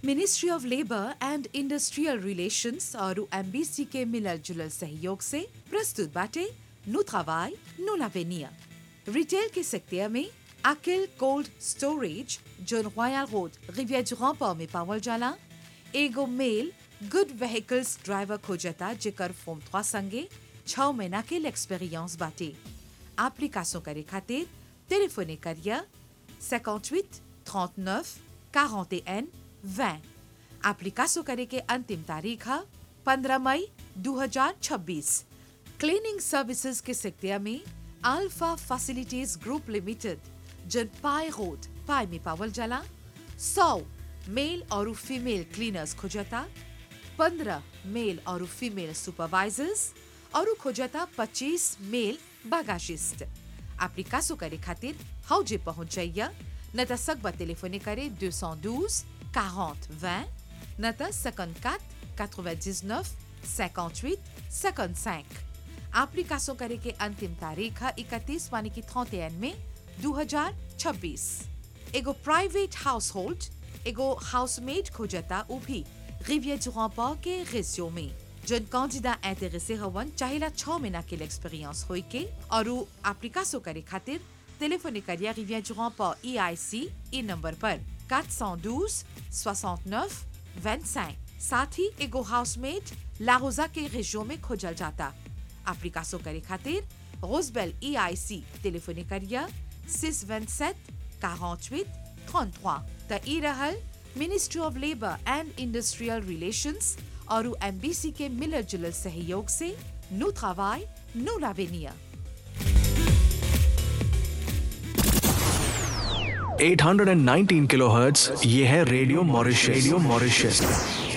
Ministry of labour and industrial relations और MBC के मिलल जुलल सहयोग से प्रस्तुत बाटे नु travail, नु l'avenir। रिटेल के सेक्टर में अकिल कोल्ड स्टोरेज जोन Royal Road Riviere du Rampart में पावल जाला एगो मेल गुड व्हीकल्स ड्राइवर खोजता जेकर फॉर्म 3 संगे 6 महीना के एक्सपीरियंस बाटे एप्लीकेशन करे खातिर टेलीफोने करिया 58 39 41 20 एप्लीकेशन करे के अंतिम तारीख है 15 मई 2026 क्लीनिंग सर्विसेज के सेक्टर में अल्फा फैसिलिटीज ग्रुप लिमिटेड जन पाए रोड पाए में पावल जाला 100 मेल और फीमेल क्लीनर्स खोजता 15 मेल और फीमेल सुपरवाइजर्स और खोजता 25 मेल बागाशिस्ट एप्लीकेशन करे खातिर हौजे पहुंच जाइया न त सकबा टेलीफोने करे 212 40 20 न त 54 99 58 55 एप्लीकेशन करे के अंतिम तारीख है 31 मानी की 31 में 2026 एगो प्राइवेट हाउस होल्ड एगो हाउसमेट खोजता उ भी रिवियर du Rampart के रेशियो में जन कैंडिडा इंटरेस्टे हवन चाहिला 6 महीना के एक्सपीरियंस होई के और उ एप्लीकेशन करे खातिर टेलीफोने करिया रिवियर du Rampart EIC ई नंबर पर 412 69 25 साथ ही एगो हाउसमेट लारोजा के रेशियो में खोजल जाता एप्लीकेशन करे खातिर रोजबेल EIC टेलीफोने करिया 627 48 33 त ई रहल ministry of labour and industrial relations और एमबीसी के मिलर जुलर सहयोग से नु travail, नु l'avenir 819 किलोहर्ट्ज ये है रेडियो मॉरिशस रेडियो मॉरिशस